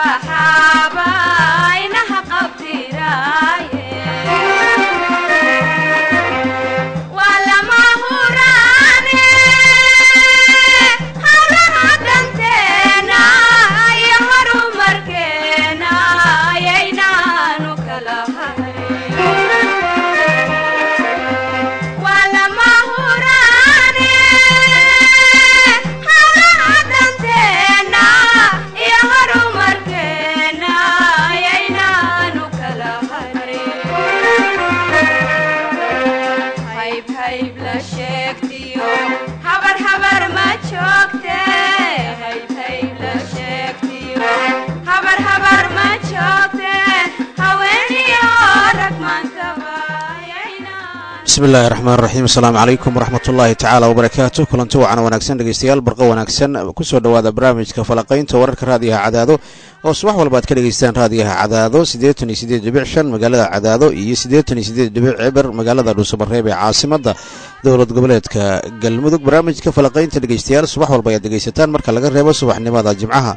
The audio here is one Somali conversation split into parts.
bismillahi raxmaan raxiim asalaamu calaykum waraxmat ullaahi tacaala wabarakaatu kulanti wacan wanaagsan dhegeystayaal barqo wanaagsan kusoo dhowaada barnaamijka falaqaynta wararka raadiyaha cadaado oo subax walba ad ka dhegeystaan raadiyaha cadaado siddeetan iyo siddeed dhibic shan magaalada cadaado iyo siddeetan iyo siddeed dhibic cibar magaalada dhuusamareeb ee caasimada dowlad goboleedka galmudug barnaamijka falaqaynta dhegeystayaal subax walba ayaad dhegeysataan marka laga reebo subaxnimada jimcaha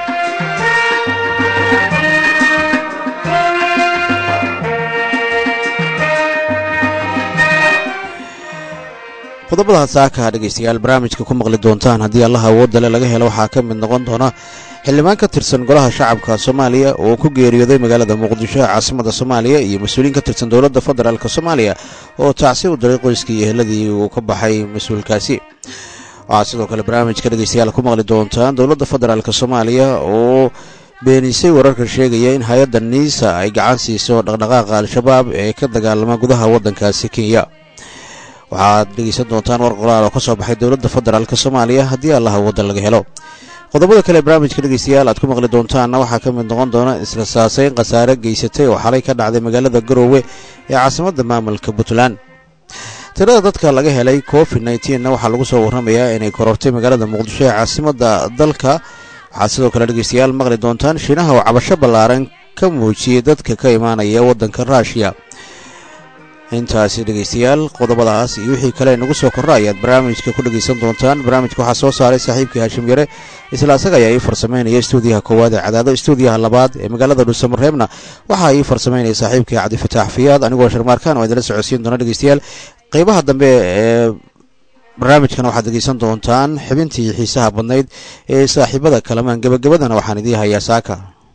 qodobada saaka dhegeystayaal barnaamijka ku maqli doontaan haddii allaha awoodale laga helo waxaa ka mid noqon doona xildhibaan ka tirsan golaha shacabka soomaaliya oo ku geeriyooday magaalada muqdisho ee caasimada soomaaliya iyo mas-uuliyiin ka tirsan dowladda federaalk soomaaliya oo tacsi u diray qoyskii iyo eheladii uu ka baxay mas-uulkaasi waxaad sidoo kale barnaamijka dhegeystayaal ku maqli doontaan dowladda federaalk soomaaliya oo beenisay wararka sheegaya in hay-adda niisa ay gacan siiso dhaqdhaqaaqa al-shabaab ee ka dagaalama gudaha waddankaasi kenya waxaad dhegeysan doontaan war qoraal oo ka soo baxay dowladda federaalk soomaaliya haddii allaha waddan laga helo qodobada kale barnaamijka dhegeystayaal aad ku maqli doontaanna waxaa ka mid noqon doona isla saaseyn khasaare geysatay oo xalay ka dhacday magaalada garoowe ee caasimadda maamulka puntland tirada dadka laga helay covid nneteen-na waxaa lagu soo warramayaa inay korortay magaalada muqdisho ee caasimadda dalka waxaad sidoo kale dhegeystayaal maqli doontaan shiinaha oo cabasho ballaaran ka muujiyey dadka ka imaanaya waddanka ruushiya intaasi dhegeystayaal qodobadaas iyo wixii kale nagu soo korra ayaad barnaamijka ku dhegeysan doontaan barnaamijka waxaa soo saaray saaxiibkii haashim yare isla asaga ayaa ii farsameynaya stuudiyaha koowaad ee cadaado stuudiyaha labaad ee magaalada dhuusamareebna waxaa ii farsameynaya saaxiibkii cabdifataax fiyaad anigoo sharmaarkaan oo idinla socodsiin doona dhegeystayaal qeybaha dambe ee barnaamijkan waxaad dhegeysan doontaan xibintii xiisaha badnayd ee saaxiibada kalamaan gebagabadana waxaan idii hayaa saaka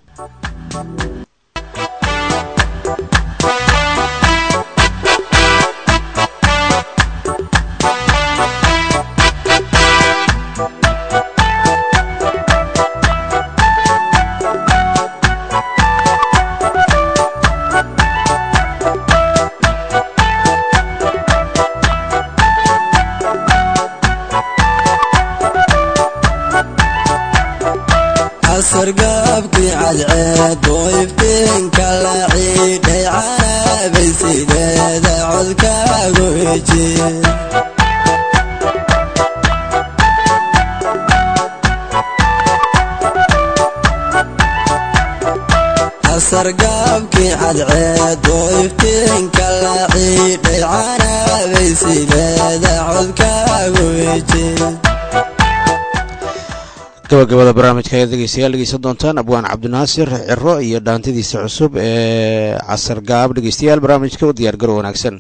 sargaabkii cadceed oo iftiinka la ciidhay caraabay sideeda codkaagu heji sargaabkii cadceed oo iftiinka la ciidhay caraabay sideeda codkaagu heji gabagabada barnaamijka ayaad dhegeystayaal dhegeysan doontaan abwaan cabdinaasir ciro iyo dhaantadiisa cusub ee casar gaab dhegeystayaal barnaamijka u diyaar garo wanaagsan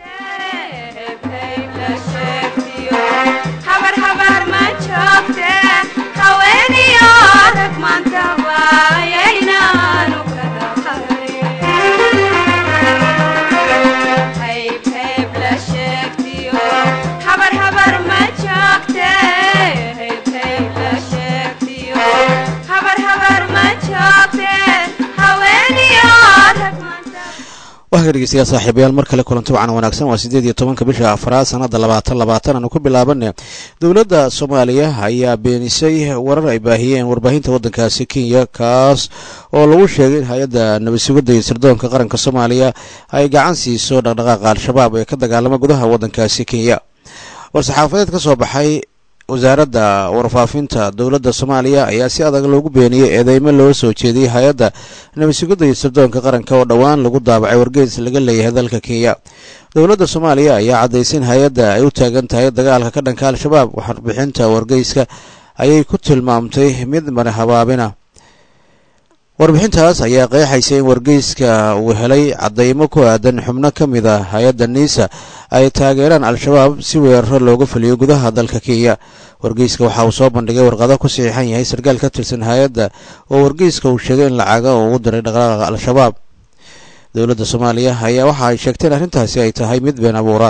waxaa dhegeystayaal saaxiibayaal mar kale kulanti wacan wanaagsan waa siddeed iyo tobanka bisha afraad sanada labaatan labaatan aanu ku bilaabane dowladda soomaaliya ayaa beenisay warar ay baahiyeen warbaahinta waddankaasi kenya kaas oo lagu sheegay in hay-adda nabadsugidda iyo sirdoonka qaranka soomaaliya ay gacan siiso dhaqdhaqaaqa al-shabaab ee ka dagaalama gudaha waddankaasi kenya war-saxaafadeed ka soo baxay wasaaradda warfaafinta dowladda soomaaliya ayaa si adag loogu beeniyey eedeymo loo soo jeediyey hay-adda nabadsugidda iyo sirdoonka qaranka oo dhowaan lagu daabacay wargeys laga leeyahay dalka kenya dowladda soomaaliya ayaa caddaysay in hay-adda ay u taagan tahay dagaalka ka dhanka al-shabaab warbixinta wargeyska ayay ku tilmaamtay mid mari habaabina warbixintaas ayaa qeexaysa in wargeyska uu helay caddaymo ku aadan xubno ka mid a hay-adda niisa ay taageeraan al-shabaab si weeraro looga fuliyo gudaha dalka kenya wargeyska waxa uu soo bandhigay warqado ku saxiixan yahay sarkaal ka tirsan hay-adda oo wargeyska uu sheegay in lacaga uu ugu diray dhaqdhaqaaqa al-shabaab dowladda soomaaliya ayaa waxa ay sheegteen arrintaasi ay tahay mid been abuura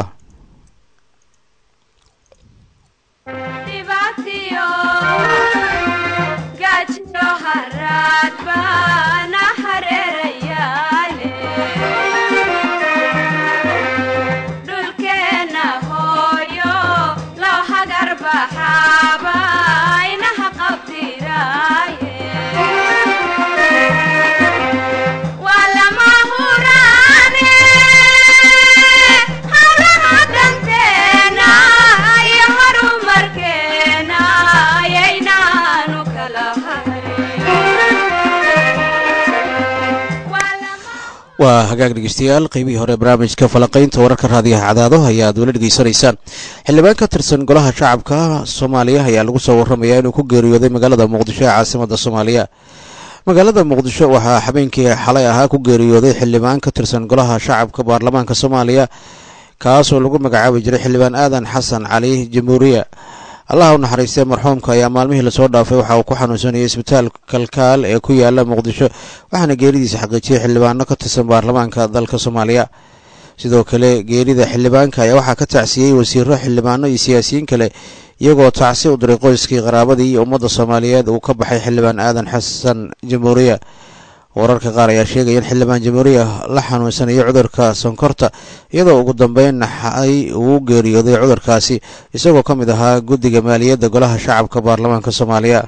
waa hagaag dhegeystayaal qeybihii hore barnaamijka falaqaynta wararka raadiyaha cadaado ayaa aad wala dhegeysanaysaan xildhibaan ka tirsan golaha shacabka soomaaliya ayaa lagu soo warramayaa inuu ku geeriyooday magaalada muqdisho ee caasimada soomaaliya magaalada muqdisho waxaa habeenkii xalay ahaa ku geeriyooday xildhibaan ka tirsan golaha shacabka baarlamaanka soomaaliya kaasoo lagu magacaabi jiray xildhibaan aadan xasan cali jamhuuriya allah u naxariistee marxuumka ayaa maalmihii lasoo dhaafay waxa uu ku xanuunsanayay isbitaal kalkaal ee ku yaala muqdisho waxaana geeridiisa xaqiijiyey xildhibaano ka tirsan baarlamaanka dalka soomaaliya sidoo kale geerida xildhibaanka ayaa waxaa ka tacsiyey wasiiro xildhibaano iyo siyaasiyiin kale iyagoo tacsi u diray qoyskii qaraabadii iyo ummadda soomaaliyeed uu ka baxay xildhibaan aadan xasan jamhuuriya wararka qaar ayaa sheegaya in xildhibaan jamhuuriya la xanuunsanayo cudurka sonkorta iyadoo ugu dambeyn naxay uu geeriyooday cudurkaasi isagoo ka mid ahaa guddiga maaliyadda golaha shacabka baarlamaanka soomaaliya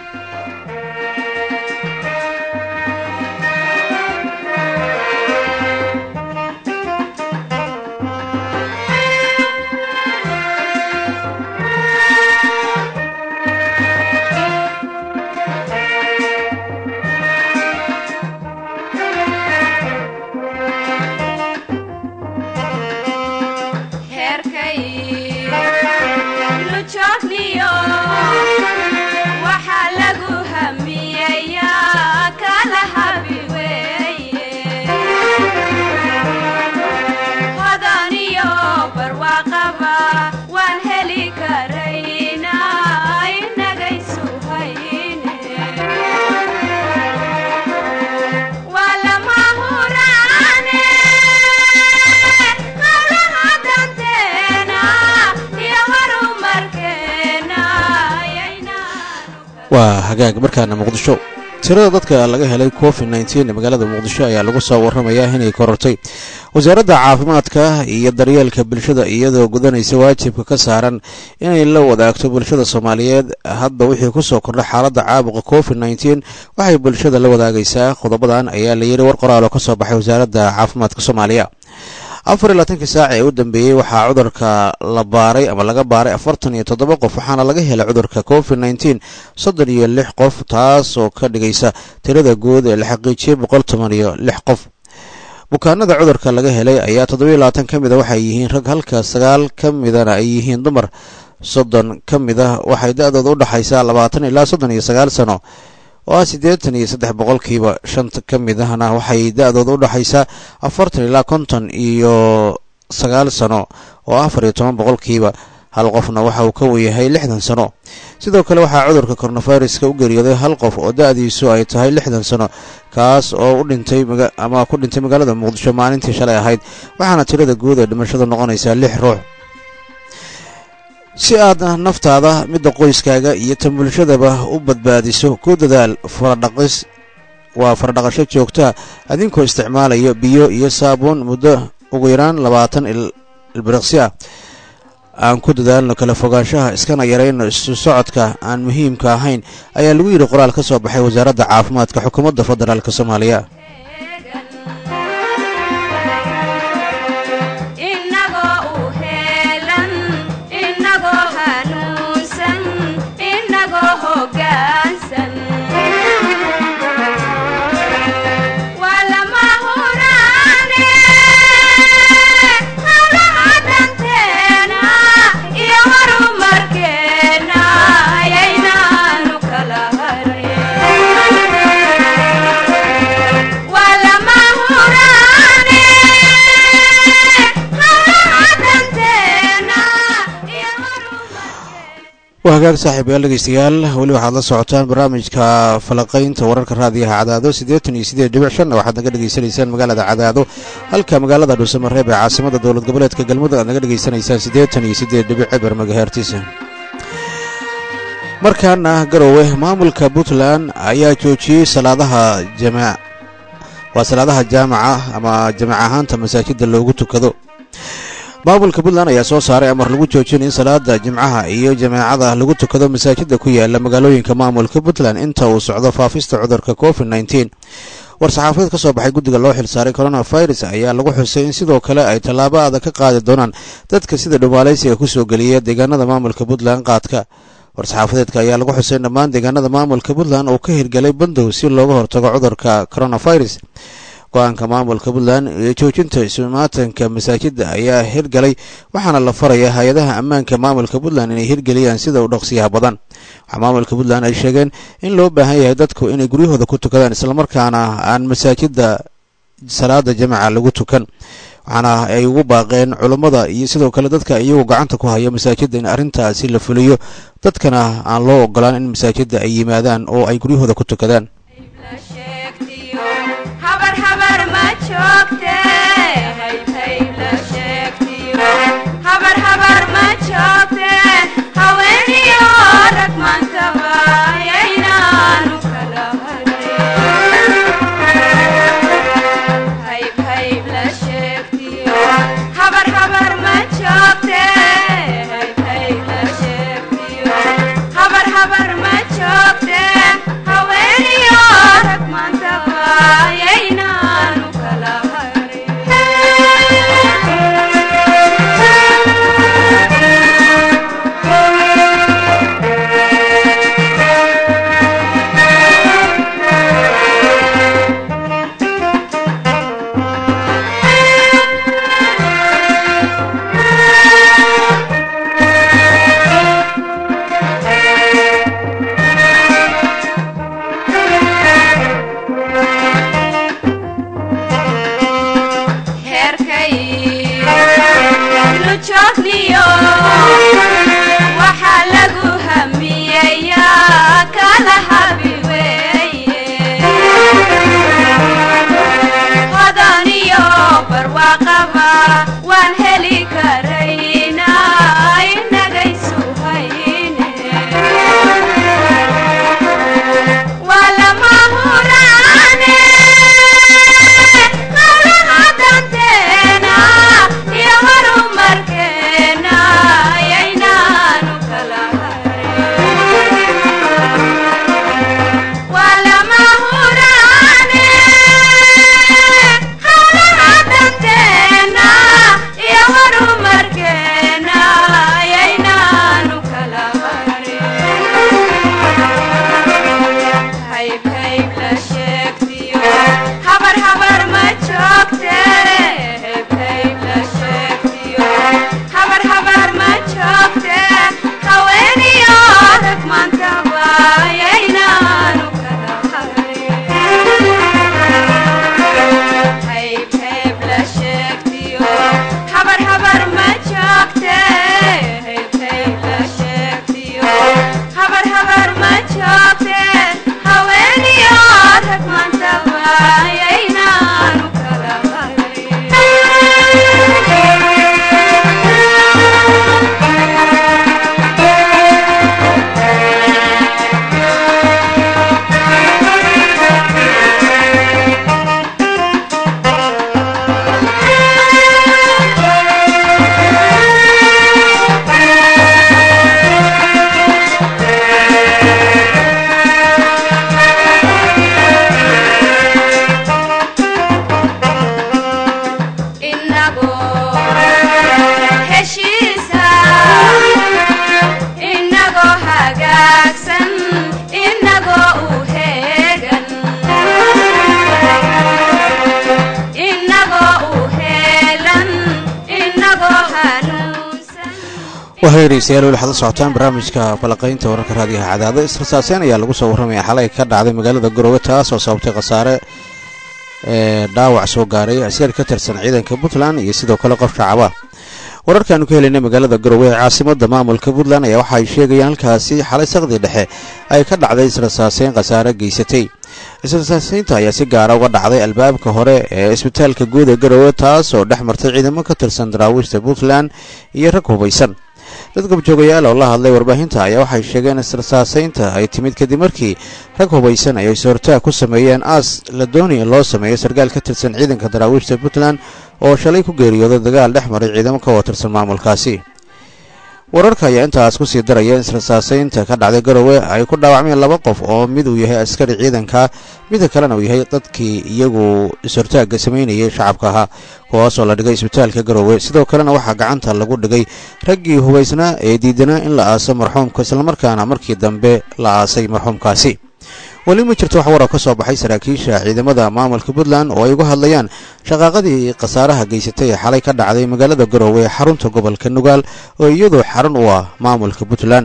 waa hagaag markaana muqdisho tirada dadka laga helay covid nteen ee magaalada muqdisho ayaa lagu soo warramayaa inay korortay wasaaradda caafimaadka iyo daryeelka bulshada iyadoo gudanaysa waajibka ka saaran inay la wadaagto bulshada soomaaliyeed hadda wixii kusoo kordha xaaladda caabuqa covid nteen waxay bulshada la wadaagaysaa qodobadan ayaa la yiri war qoraal oo ka soo baxay wasaaradda caafimaadka soomaaliya afar iyo labaatankii saac ee u dambeeyey waxaa cudurka la baaray ama laga baaray afartan iyo toddoba qof waxaana laga helay cudurka covid nteen soddon iyo lix qof taasoo ka dhigaysa tirada guud ee la xaqiijiyey boqol toban iyo lix qof bukaanada cudurka laga helay ayaa toddobiyo labaatan ka mid a waxay yihiin rag halka sagaal ka midana ay yihiin dumar soddon ka mid ah waxay da-dooda u dhexaysaa labaatan ilaa soddon iyo sagaal sano oo ah siddeetan iyo saddex boqolkiiba shanta ka mid ahna waxay da-dooda u dhexaysaa afartan ilaa konton iyo sagaal sano oo afar iyo toban boqolkiiba hal qofna waxa uu ka weyahay lixdan sano sidoo kale waxaa cudurka koronaviruska u geeriyooday hal qof oo da-diisu ay tahay lixdan sano kaas oo u dhintay ama ku dhintay magaalada muqdisho maalintii shalay ahayd waxaana tirada guud ee dhimashadu noqonaysaa lix ruux si aad naftaada midda qoyskaaga iyo tan bulshadaba u badbaadiso ku dadaal faradhaqis waa faradhaqasho joogtaa adinkoo isticmaalayo biyo iyo saabuun muddo ugu yaraan labaatan ilbiriqsi ah aan ku dadaalno kala fogaanshaha iskana yarayno isu socodka aan muhiimka ahayn ayaa lagu yidhi qoraal ka soo baxay wasaaradda caafimaadka xukuumadda federaalk soomaaliya Markeena, ayaynaanu kala harin waa hagaag saaxiibayaal dhegeystayaal weli waxaad la socotaan barnaamijka falaqaynta wararka raadiyaha cadaado siddeetan iyo siddeed dhibic shan waxaad naga dhegeysanaysaan magaalada cadaado halka magaalada dhuusamareeb ee caasimada dowlad goboleedka galmudug aad naga dhegeysanaysaan siddeetan iyo siddeed dhibic cibar magahertisa markaana garowe maamulka puntland ayaa joojiyey salaadaha jamaa waa salaadaha jaamaca ama jamac ahaanta masaajidda loogu tukado maamulka puntland ayaa soo saaray amar lagu joojin in salaada jimcaha iyo jamaacada lagu tukado masaajidda ku yaala magaalooyinka maamulka puntland inta uu socdo faafista cudurka covid nneteen war-saxaafadeed ka soo baxay guddiga loo xilsaaray coronavirus ayaa lagu xusay in sidoo kale ay tallaabo adag ka qaadi doonaan dadka sida dhumaalaysiga kusoo geliya deegaanada maamulka puntland qaadka war-saxaafadeedka ayaa lagu xusay in dhammaan deegaanada maamulka puntland uu ka hirgelay bandow si looga hortago cudurka coronavirus go-aanka maamulka puntland ee joojinta isumaatanka masaajidda ayaa hirgalay waxaana la farayaa hay-adaha ammaanka maamulka puntland inay hirgeliyaan sida u dhaqsiyaha badan waxaa maamulka puntland ay sheegeen in loo baahan yahay dadku inay guryahooda ku tukadaan islamarkaana aan masaajidda salaada jamaca lagu tukan waxaana ay ugu baaqeen culummada iyo sidoo kale dadka iyagu gacanta ku haya masaajidda in arrintaasi la fuliyo dadkana aan loo ogolaan in masaajidda ay yimaadaan oo ay guryahooda ku tukadaan wahegeystayaal weli waxaad la socotaan barnaamijka balaqaynta wararka raadiyaha cadaado israsaaseen ayaa lagu soo warramaya xalay ka dhacday magaalada garowe taas oo sababtay khasaare ee dhaawac soo gaaray askari ka tirsan ciidanka puntland iyo sidoo kale qof shacaba wararkaanu ka helayna magaalada garowe ee caasimada maamulka puntland ayaa waxa ay sheegayaan halkaasi xalay saqdii dhexe ay ka dhacday israsaaseyn khasaare geysatay israsaaseynta ayaa si gaara uga dhacday albaabka hore ee isbitaalka guud ee garowe taas oo dhex martay ciidamo ka tirsan daraawiishta puntland iyo rag hubaysan dad gobjoogayaal oo la hadlay warbaahinta ayaa waxay sheegeen israsaaseynta ay timid kadib markii rag hubaysan ay is-hortaag ku sameeyeen aas la doonaya loo sameeyo sarkaal ka tirsan ciidanka daraawiishta puntland oo shalay ku geeriyooday dagaal dhex maray ciidamo ka wada tirsan maamulkaasi wararka ayaa intaas ku sii daraya in israsaaseynta ka dhacday garowe ay ku dhaawacmeen laba qof oo mid uu yahay askari ciidanka midka kalena uu yahay dadkii iyagu is-hortaagga samaynayay shacabka ahaa kuwaasoo la dhigay isbitaalka garowe sidoo kalena waxaa gacanta lagu dhigay raggii hubaysnaa ee diidanaa in la aaso marxuumka islamarkaana markii dambe la aasay marxuumkaasi weli ma jirto wax warar ka soo baxay saraakiisha ciidamada maamulka puntland oo ay uga hadlayaan shaqaaqadii khasaaraha geysatay ee xalay ka dhacday magaalada garowe ee xarunta gobolka nugaal oo iyadoo xarun u ah maamulka puntland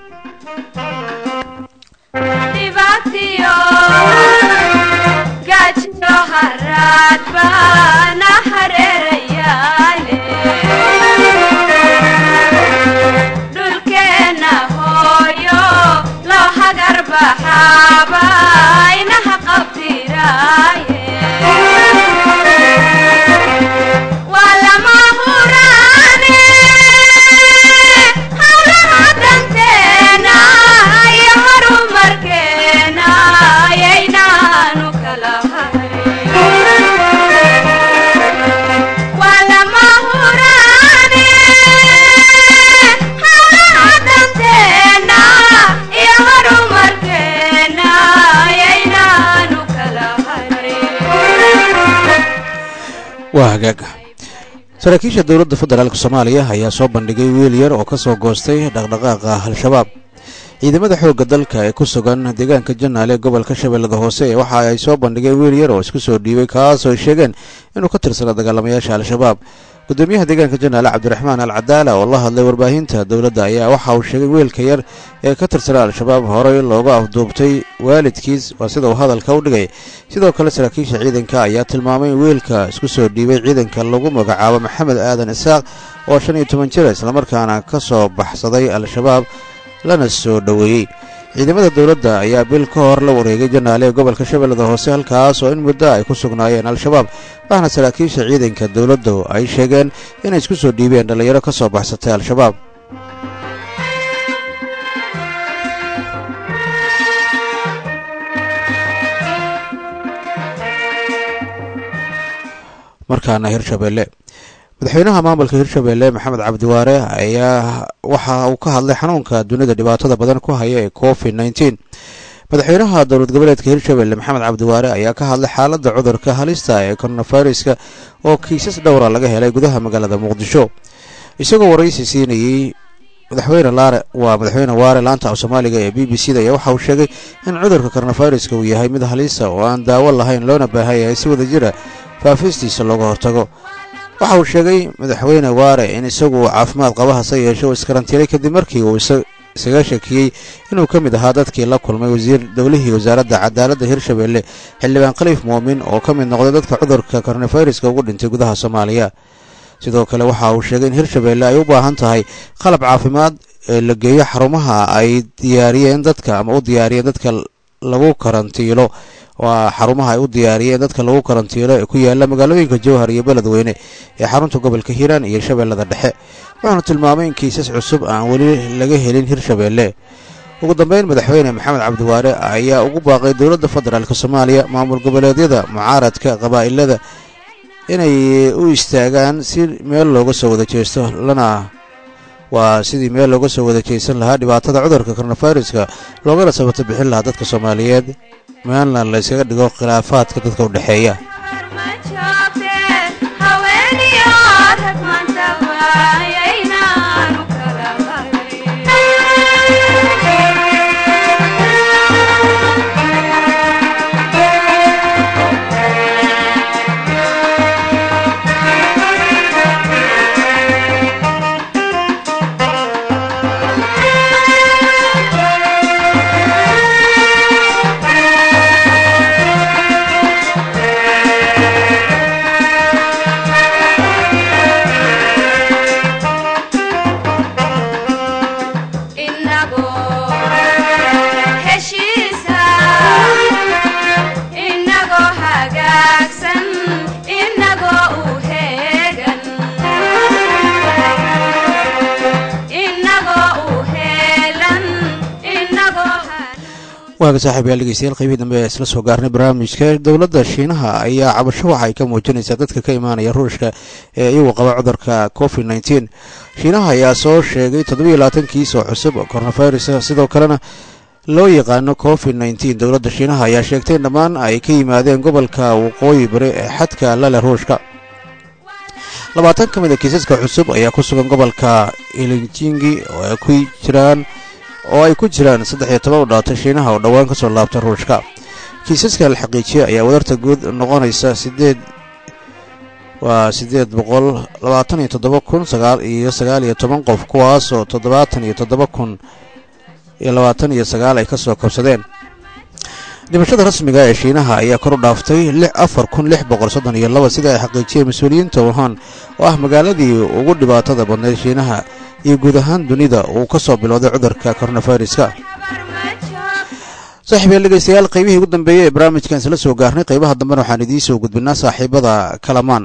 waa hagaag saraakiisha dowladda federaalk soomaaliya ayaa soo bandhigay wiil yar oo ka soo goostay dhaqdhaqaaqa al-shabaab ciidamada xoogga dalka ee ku sugan deegaanka janaale ee gobolka shabeellada hoose ee waxa ay soo bandhigeen wiil yar oo isku soo dhiibay kaasoo ay sheegeen inuu ka tirsana dagaalamayaasha al-shabaab gudoomiyaha deegaanka janaale cabdiraxmaan al cadaala oo la hadlay warbaahinta dowladda ayaa waxa uu sheegay wiilka yar ee ka tirsana al-shabaab horey looga afduubtay waalidkiis waa sida uu hadalka u dhigay sidoo kale saraakiisha ciidanka ayaa tilmaamay in wiilka isku soo dhiibay ciidanka lagu magacaabo maxamed aadan isaaq oo shan iyo toban jira islamarkaana ka soo baxsaday al-shabaab lana soo dhoweeyey ciidamada dowladda ayaa bil ka hor la wareegay janaale ee gobolka shabeellada hoose halkaas oo in muddo ay ku sugnaayeen al-shabaab waxaana saraakiisha ciidanka dowladdu ay sheegeen inay isku soo dhiibeen dhallinyaro ka soo baxsatay al-shabaab markaana hirshabeelle madaxweynaha maamulka hirshabeelle maxamed cabdiwaare ayaa waxa uu ka hadlay xanuunka dunida dhibaatada badan ku haya ee covid nneteen madaxweynaha dowlad goboleedka hirshabeelle maxamed cabdiwaare ayaa ka hadlay xaaladda cudurka halista ee koronaviruska oo kiisas dhowra laga helay gudaha magaalada muqdisho isagoo waraysi siinayey madaxweyne laare waa madaxweyne waare laanta af soomaaliga ee b b c da ayaa waxa uu sheegay in cudurka koronaviruska uu yahay mid halisa oo aan daawo lahayn loona baahan yahay si wada jira faafistiisa looga hortago waxa uu sheegay madaxweyne waare in isagu uu caafimaad qaba hase yeeshe uu iskarantiilay kadib markii uu isaga shakiyey inuu ka mid ahaa dadkii la kulmay wasiir dowlihii wasaaradda cadaaladda hirshabeelle xildhibaan khaliif muumin oo ka mid noqday dadka cudurka koronaviruska ugu dhintay gudaha soomaaliya sidoo kale waxa uu sheegay in hirshabeelle ay u baahan tahay qalab caafimaad ee la geeyo xarumaha ay diyaariyeen dadka ama u diyaariyeen dadka lagu karantiilo waa xarumaha ay u diyaariyeen dadka lagu karantiilo ee ku yaala magaalooyinka jowhar iyo beledweyne ee xarunta gobolka hiiraan iyo shabeellada dhexe wuxuuna tilmaamay in kiisas cusub aan weli laga helin hirshabeelle ugu dambeyn madaxweyne maxamed cabdiwaare ayaa ugu baaqay dowladda federaalk soomaaliya maamul goboleedyada mucaaradka qabaa'ilada inay u istaagaan si meel looga soo wada jeesto lana waa sidii meel looga soo wada jeesan lahaa dhibaatada cudurka koronaviruska loogana sabato bixin lahaa dadka soomaaliyeed meelna la yskaga dhigo khilaafaadka dadka u dhexeeya waaga saaxiib yaal dhegeystayaal qaybihii dambe ee isla soo gaarnay barnaamijka dowladda shiinaha ayaa cabasho waxa ay ka muujinaysaa dadka ka imaanaya ruushka ee iyagu qaba cudurka covid nneteen shiinaha ayaa soo sheegay toddobiyo labaatan kiis oo cusub oo coronavirus sidoo kalena loo yaqaano covid nneteen dowladda shiinaha ayaa sheegtay in dhammaan ay ka yimaadeen gobolka waqooyi bari ee xadka lale ruushka labaatan ka mid a kiisaska cusub ayaa ku sugan gobolka ilinjingi oo ay ku jiraan oo ay ku jiraan saddex iyo toban u dhalatay shiinaha oo dhowaan ka soo laabta ruushka kiisaska la xaqiijiyay ayaa wadarta guud noqonaysa sideed waa siddeed boqol labaatan iyo toddoba kun sagaal iyo sagaal iyo toban qof kuwaasoo toddobaatan iyo toddoba kun iyo labaatan iyo sagaal ay ka soo kabsadeen dhimashada rasmiga ee shiinaha ayaa kor u dhaaftay afar kun lix boqol soddon iyo laba sida ay xaqiijiyeen mas-uuliyiinta wuhan oo ah magaaladii ugu dhibaatada badnayd shiinaha iyo guud ahaan dunida uu ka soo bilowday cudurka koronaviruska saaxiibyaal dhegeystayaal qaybihii ugu dambeeyey ee barnaamijkan isla soo gaarnay qaybaha dambena waxaan idiin soo gudbinaa saaxiibada kalamaan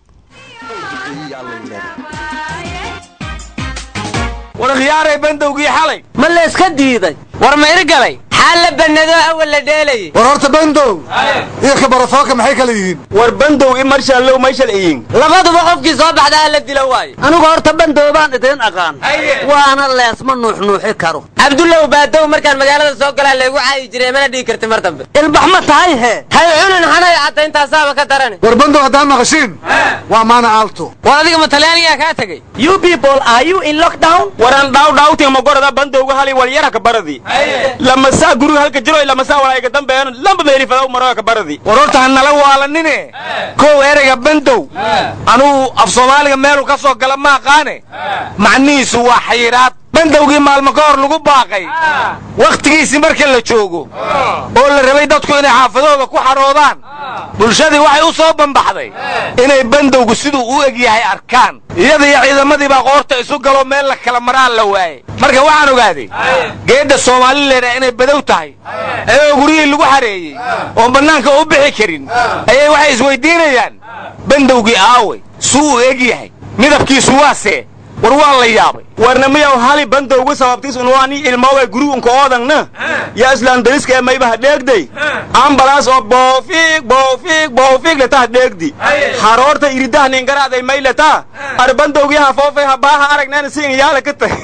war khiyaaray bandowgii xalay ma layska diiday war ma irgalay xaal la bannado awal la dheelayay war horta bandow iyo kabarafooka maxay kala yihiin war bandow i marshallow mayshal iyin labaduba qofkii soo baxda ha la dilo waayo anigu horta bandow baan idiin aqaan waana leesma nuuxnuuxi karo cabdullow baadow markaan magaalada soo galaa laygu caayi jiray mana dhihi karti mar dambe ilbax ma tahay hee hay cunin xanay caddaintaasaaba ka darani war bandow haddaan maqashiin waa maana aalto war adiga ma talyaanigaa kaa tegey you people are you in lockdown waran dhawdhawtin magorada bandowga hali walyaraka baradi lamasaa guriga halka jiro lamasaa walaaga dambeeno lamba meelifadaw maroga baradi war horta ha nala waalanine kow ereyga bandow anuu af soomaaliga meeluu ka soo gala ma aqaane macnihiisu waa xayiraad bandowgii maalmo ka hor lagu baaqay wakhtigiisii marka la joogo oo la rabay dadku inay xaafadooda ku xadhoodaan bulshadii waxay u soo bambaxday inay bandowgu siduu u eg yahay arkaan iyada iyo ciidamadii baa qoorta isu galoo meel la kala maraan la waayey marka waxaan ogaaday geedda soomalileena inay badow tahay ayagoo guryihii lagu xareeyey oon bannaanka u bixi karin ayay waxay isweyddiinayaan bandowgii aaway suu u eg yahay midabkiisu waasee war waa la yaabay warna miyaw hali bandowgu sababtiis unwaani ilmooga gurigunka oodangna yaa islaandariska ee maybaha dheegday ambalaas oo boofiig boofiig boofiig letaha dheegdi haroorta iridaha ningaraaday may letaa ar bandowgii hafoofay habaaha aragnaan siin yaala ka tag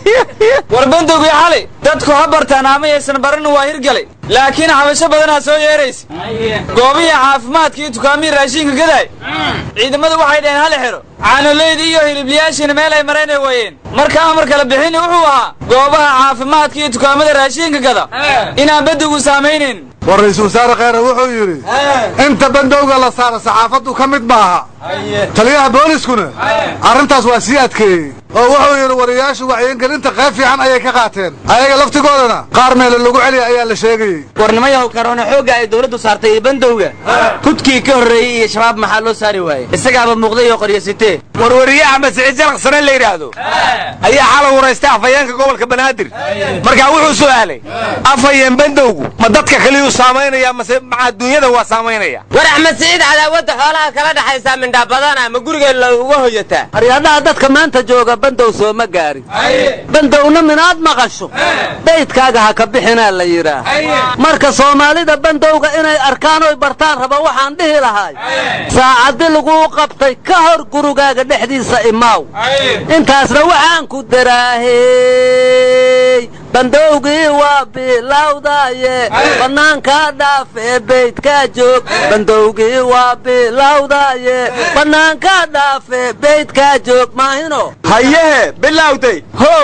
war bandowgii xali dadku ha bartaan amayaysan baran waa hirgalay laakiin xabasho badanaa soo yeeraysa goobihii caafimaadka iyo dukaamihii raashinka gadaay ciidamadu waxay dhaheen hal xidho caanoleydii iyo hilibliyaashiina meel ay maraynay waayeen marka amarka la bixini wuxuu ahaa goobaha caafimaadka iyo dukaamada raashinka gada inaan bandowgu saamaynayn war ra-iisul wasaare kheyre wuxuu yidhi inta bandowga la saara saxaafaddu ka mid maaha taliyaha booliskuna arrintaas waa sii adkeeyey oo wuxuu yidhi wariyaashu wacyigelinta qayb fiican ayay ka qaateen ayaga laftigoodana qaar meele lagu celiya ayaa la sheegayey warnimayaw karoona xoogga ay dawladdu saartay iyo bandowga kudkii ka horreeyey iyo shabaab maxaa loo saari waayey isagaaba muuqday oo qoryasitee warwariye axmed siciid jalaqsane la yidhaahdo ayaa xalay waraystay afhayeenka gobolka banaadir markaa wuxuu su'aalay afhayeen bandowgu ma dadka kaliyuu saamaynaya mase maca adduunyada waa saamaynaya war axmed siciid cadaawadda xoolaha kala dhaxaysaa mindhaa badana ma gurigeen looga hoyataa aryadhaha dadka maanta jooga bandow sooma gaarin bandowna minaad maqasho daydkaaga ha ka bixinaa la yidhaah marka soomaalida bandowga inay arkaan oy bartaan raba waxaan dhihi lahay saacaddi laguu qabtay ka hor gurigaaga dhexdiisa imaaw intaasna waxaan ku daraahey bandowgii waa bilawdaye bannaankaa dhaafee beydkaa joog bandowgii waa bilawdaye bannaankaa dhaafee beydkaa joog maahino hayehe bilawday how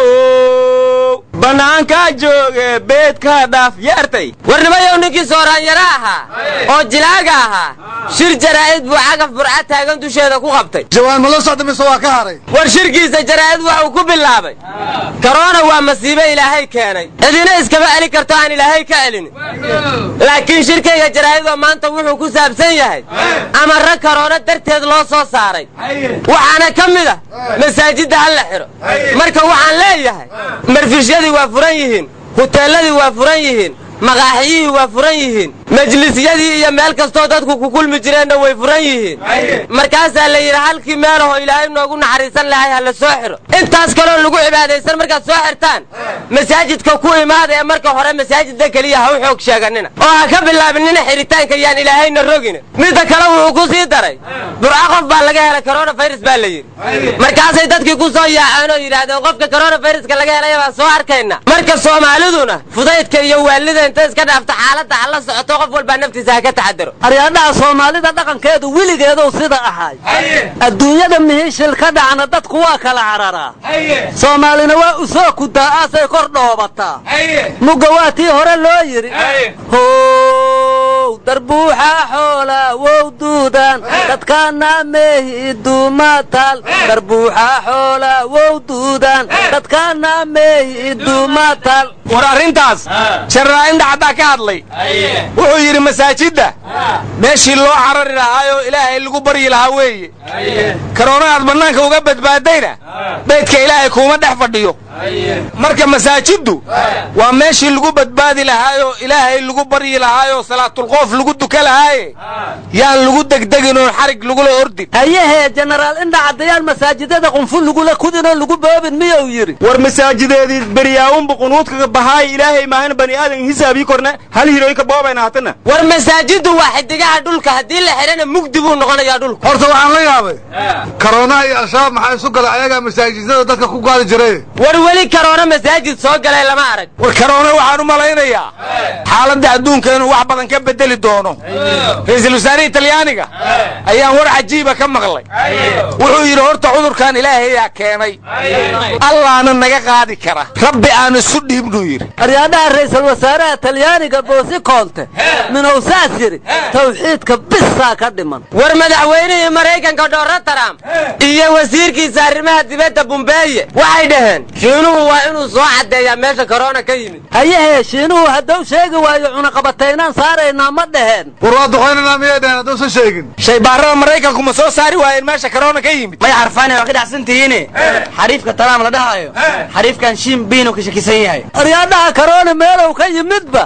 bannaankaa jooge beedkaa dhaaf yeertay warnimayow ninkii sooraanyaro ahaa oo jilaaga ahaa shir jaraa'id buu cagaf burca taagan dusheeda ku qabtay jawaan ma la socda mise waa ka haray war shirkiisa jaraa'id waxuu ku bilaabay korona waa masiibe ilaahay keenay cidina iskama celin karto aan ilaahay ka celin laakiin shirkayga jaraa'idoo maanta wuxuu ku saabsan yahay amarra karoona darteed loo soo saaray waxaana ka mid ah masaajidda ha la xidho marka waxaan leeyahay marfishyadii waa furan yihiin huteelladii waa furan yihiin maqaaxiyihii waa furan yihiin majlisyadii iyo meel kastoo dadku ku kulmi jireenna way furan yihiin markaasaa la yidhi halkii meelahoo ilaahay noogu naxariisan lahay ha la soo xiro intaas kaloo lagu cibaadaysan markaad soo xirtaan masaajidka ku imaada ee marka hore masaajidda keliya ha u xoog sheeganina oo ha ka bilaabinina xiritaanka yaan ilaahayna rogina midda kale wuxuu ku sii daray burca qof baa laga helay coronavirus baa la yidhi markaasay dadkii ku soo yaaceen oo yidhaahdeen qofka coronaviruska laga helaya baan soo arkayna marka soomaaliduna fudaydka iyo waalida inta iska dhaafta xaaladda ha la socoto qof walbaa naftiisa ha ka taxadaro aryaadhaha soomaalida dhaqankeedu weligeedow sida ahay adduunyada mihishil ka dhacna dadku waa kala cararaa soomaalina waa usoo kudaa'aasay kor dhoobataa mugga waa tii hore loo yidhi how darbuuxa xoola wow duudan dadkaana meehi duumatal darbuuxa xoola wow duudan dadkaana meehi duumatal war arrintaas sharraa-inda caddaa ka hadlay wuxuu yidhi masaajidda meeshii loo carari lahaayoo ilaahay lagu baryi lahaa weeye karoona aad bannaanka uga badbaadayna beydka ilaahay kuuma dhex fadhiyo marka masaajiddu waa meeshii lagu badbaadi lahaayoo ilaahay lagu baryi lahaayoo salaatulqoof lagu duka lahaaye yaan lagu degdegin oo xarig lagula ordin hayahee jenaraal indha caddayaal masaajidada qunful lagula kudinoo lagu boobin miyuu yidhi war masaajideedii beryaawunba qunuudkaga bahaay ilaahay maahan bani aadan hisaabii korna hal hiroyinka boobayna hatana war masaajiddu waa xidigaha dhulka haddii la xidhana mugdi buu noqonayaa dhulka horta waxaan la yaabay karoonaha iyo al-shabaab maxaa isu galay ayagaa masaajidada dadka ku gaadi jiray war weli karoona masaajid soo galay lama arag war karoona waxaan u malaynayaa xaaladda adduunka inuu wax badan ka bedeli doono ra-iisul wasaarihii talyaaniga ayaan war cajiiba ka maqlay wuxuu yidhi horta cudurkan ilaahayaa keenay allaana naga qaadi kara rabbi aan isu dhiibnuu yidhi aryaadhaha ra'iisul wasaaraha talyaaniga boosi koonte minow saas yidhi tawxiidka bisaa ka dhiman war madaxweynihii maraykanka dhoorro trump iyo wasiirkiisa arrimaha dibadda bumbeeye waxay dhaheen shiinuhu waa inuu soo caddeeyaa meesha korona ka yimid hayahee shiinuhu hadduu sheegi waayo cunaqabataynaan saaraynaa ma dhaheen war waa duqaynanaa miyay dhaheen hadduusan sheegin shaybaarada maraykanku ma soo saari waayeen meesha karoona ka yimid may xarfaane waa ka dhacsantihiine xariifka talaam la dhahayo xariifkan shiin biinu ka shakisan yahay aryaadhaha karoona meelow ka yimidba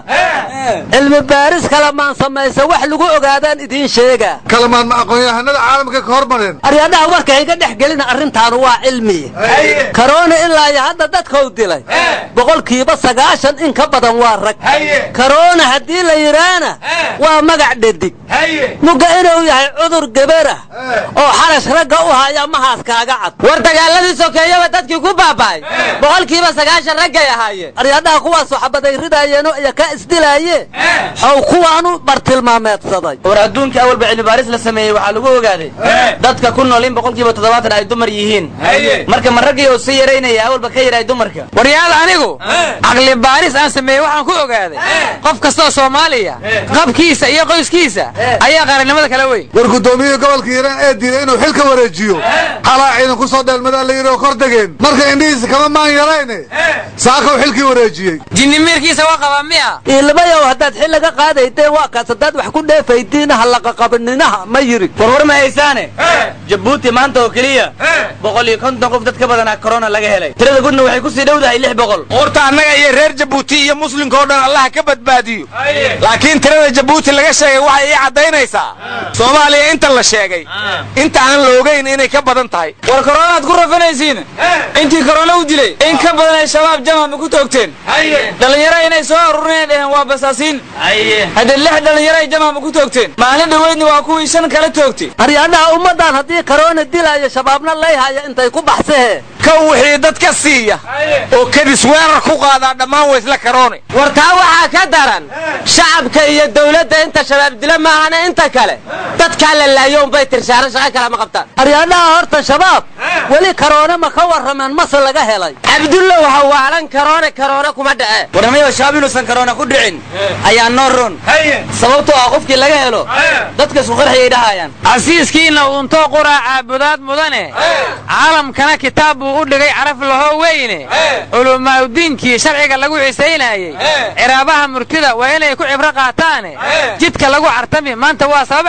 cilmi baaris kalamaan samaysa wax lagu ogaadaan idiin sheegaa kalamaan ma aqoon-yahanada caalamka ka hormareen aryaadhaha warka hayga dhex gelina arrintaanu waa cilmiye karoona ilaa iyo hadda dadkau dilay boqolkiiba sagaashan in ka badan waa rag karoona haddii la yidhaana waa magac dhadig mugga inuu yahay cudur gebarah oo xarash ragga u haya mahaas kaaga cad war dagaaladii sokeeyaba dadkii ku baaba'ay boqolkiiba sagaashan raggay ahaayeen aryaadhaha kuwaasoo xabaday ridaayeenoo iyo ka isdilaayeen xow kuwaanu bartilmaameedsaday war adduunka awalba cilmi baaris la sameeyey waxaa lagu ogaaday dadka ku nool in boqolkiiba toddobaatan ay dumar yihiin marka ma raggii oo sii yaraynaya awalba ka yaray dumarka waryaal anigu caqli baaris aan sameeyey waxaan ku ogaaday qof kastoo soomaaliya qabkiisa iyo qoyskiisa ayaa qaranimada kala weyn war guddoomiyihii gobolka hiiraan ee diiday inuu xilka wareejiyo xalaa ciidan ku soo dheelmadaa la yidhi oo kor degeen marka indhihiisa kama maan yarayne saakaw xilkii wareejiyey jinnimeerkiisa waa qabaa miya iilmayow haddaad xil laga qaadaydeen waa kaas haddaad wax ku dheefaydiin hallaqaqabininaha ma yiri warwar ma haysaane jabuuti maanta oo keliya boqol iyo konton qof dad ka badanaa korona laga helay tirada gudna waxay kusii dhowdahay lix boqol horta annaga iyo reer jabuuti iyo muslimka oo dhan allaha ka badbaadiyo laakiin tirada jabuuti laga sheegay waxay ii caddaynaysaa soomaaliya inta la sheegay inta aan la ogayn inay ka badan tahay war koronaad ku rafanaysiin intii korona u dilay in ka badan ay shabaab jamama ku toogteen dhallinyaro inay soo aruurinay dheheen waa basaasiin haddee lix dhallinyaro ay jamama ku toogteen maalin dhoweydna waa kuwii shan kala toogtay aryaadhaha ummaddan haddii karoona dilaayo shabaabna layhaya intay ku baxsahee ka wixii dad ka siiya oo kadis weerar ku qaadaa dhammaan waa isla karoone war taa waxaa ka daran shacabka iyo dawladda inta shabaab dila maahana inta kale dadkaa la laayo unbay tirshaano shaqo kale ma qabtaan aryaadhaha horta shabaab weli karoone ma ka warrameen mase laga helay cabdulla waxa waalan karoone karoone kuma dhace warnamayo shabaab inuusan karoona ku dhicin ayaa noo ron sababtoo ah qofkii laga helo dadka isku qarxiyay dhahayaan casiiskiina uuntoo quraa caabudaad mudane caalamkana kitaab buu u dhigay caraf lahoo weyne culamaaudiinkii sharciga lagu xisaynayey ciraabaha murtida waa inay ku cibro qaataane jidka lagu cartami maanta waa sabab cadaabe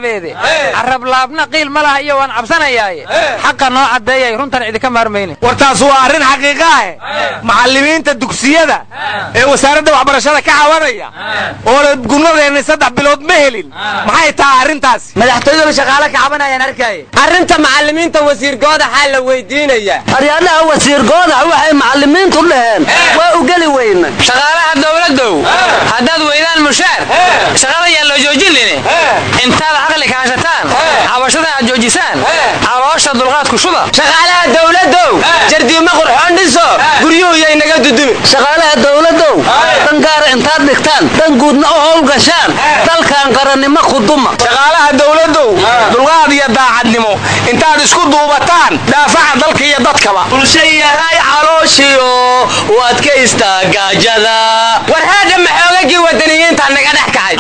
carabeede carablaabna qiil ma laha iyo waan cabsanayaaye xaqa noo caddeeyay runtan idinka maarmayne war taas waa arrin xaqiiqa ah macallimiinta dugsiyada ee wasaaradda waxbarashada ka cawanaya oo la gurmadeenay saddex bilood ma helin maxay tahay arrintaasi madaxtooyadaba shaqaale ka cabanayaan arkaaye arrinta macallimiinta wasiir goodaxaa la weydiinayaa aryaadaha wasiir goodax waxay macallimiintu dhaheen waa u geli weyna shaqaalaha dowladdow haddaad weydaan mushaar shaqada yaan loo joojinine intaad caqli kaashataan cabashada aad joojisaan caloosha dulqaadku shuda shaqaalaha dowladdow jardiima qurxoon dhiso guryuhu yay naga dudumi shaqaalaha dowladdow dan gaara intaad dhigtaan dan guudna u howlgashaan dalkan qarannimo khuduma shaqaalaha dowladdow dulqaad iyo daacadnimo intaad isku duubataan daafaca dalka iyo dadkaba bulshayahay calooshiyo u adkaystaa gaajada war haadha maxoogagii wadaniyiinta naga dhex kacay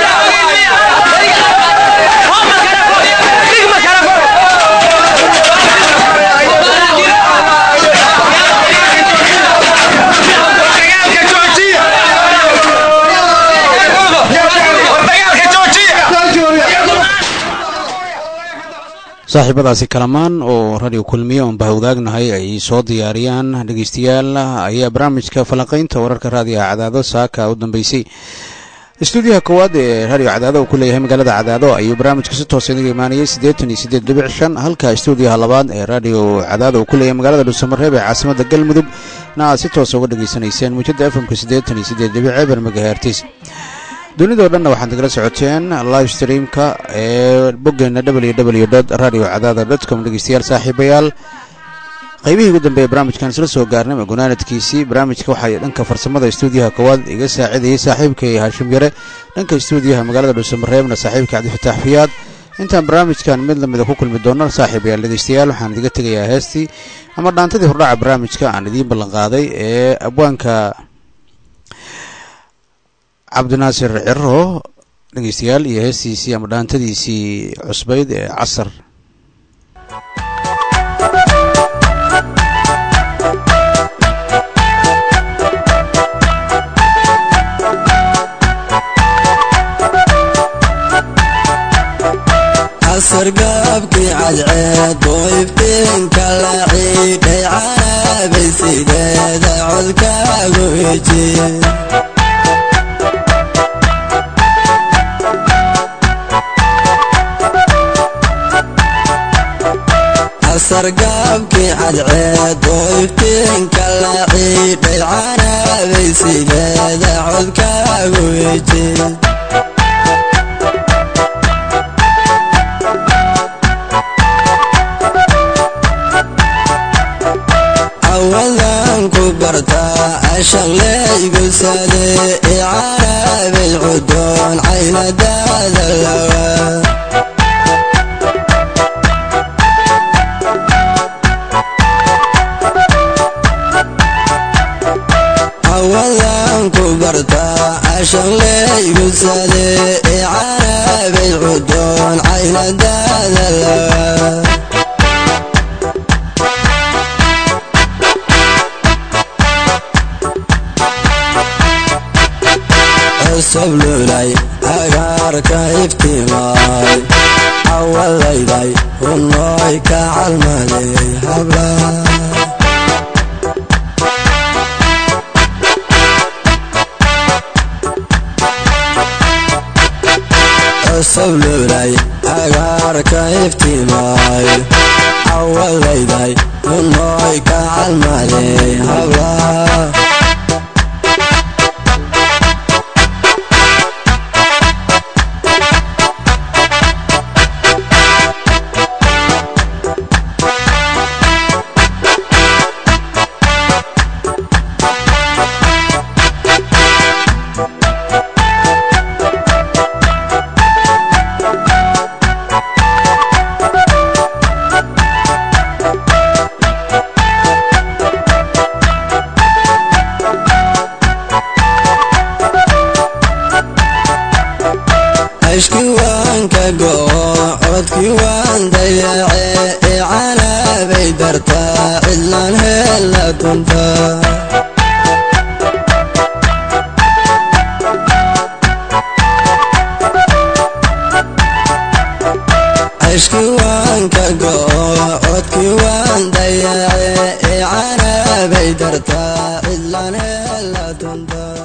saaxiibadaasi kalamaan oo radio kulmiye oon bahawdaagnahay ay soo diyaariyaan dhegeystayaal ayaa barnaamijka falanqaynta wararka raadiyaha cadaado saaka u dambeysay istuudiyaha koowaad ee radio cadaado uu ku leeyahay magaalada cadaado ayuu barnaamijka si toosa inaga imaanayay siddeetan iyo siddeed dhibic shan halka istuudiyaha labaad ee radio cadaado uu ku leeyahay magaalada dhuusamareeb ee caasimada galmudug na aad si toosa uga dhegaysanayseen muujada efmka siddeetan iyo siddeed dhibic eber megahertis dunidao dhanna waxaad nagala socoteen live streamka ee boggeena w w radio cadaada com dhegeystayaal saaxiibayaal qaybihii ugu dambeeya barnaamijkan isla soo gaarnay magunaanadkiisii barnaamijka waxaa dhanka farsamada istuudiyaha koowaad iga saacidayay saaxiibkay haashim yare dhanka istuudiyaha magaalada dhuusamareebna saaxiibka cabdifatax fiyaad intaan barnaamijkan mid lamida ku kulmi doono saaxiibayaal dhegeystayaal waxaan idiga tegayaa heestii ama dhaantadii hordhaca barnaamijka aan idiin ballanqaaday ee abwaanka cabdinaasir cirro dhegeystayaal iyo heestiisii ama dhaantadiisii cusbayd ee casar casar gaabkii cadceed oo iftiinka la ciidhay canaabay sideeda codkaagu eji sargaabkii cadceed oo iftiinka la ciidhay canaabay sideeda codkaagu eji awadan ku bartaa ashaqleygu sade i canaabay cudoon caynadaada lawa awadan ku bartaa ashaqleygu sade i canaabay cudoon caynadaada lawa soblulay agaarka iftiimaay awalayday hunooy ka calmaday habla soblulay agaarka iftiimaay awalayday hunooy ka calmaday habla ashkii waan ka go'o codkii waan dayace i canaabay dartaa cidlaan heella dunta cishkii waan ka go'o codkii waan dayace ee canaabay dartaa cidlan hela tunta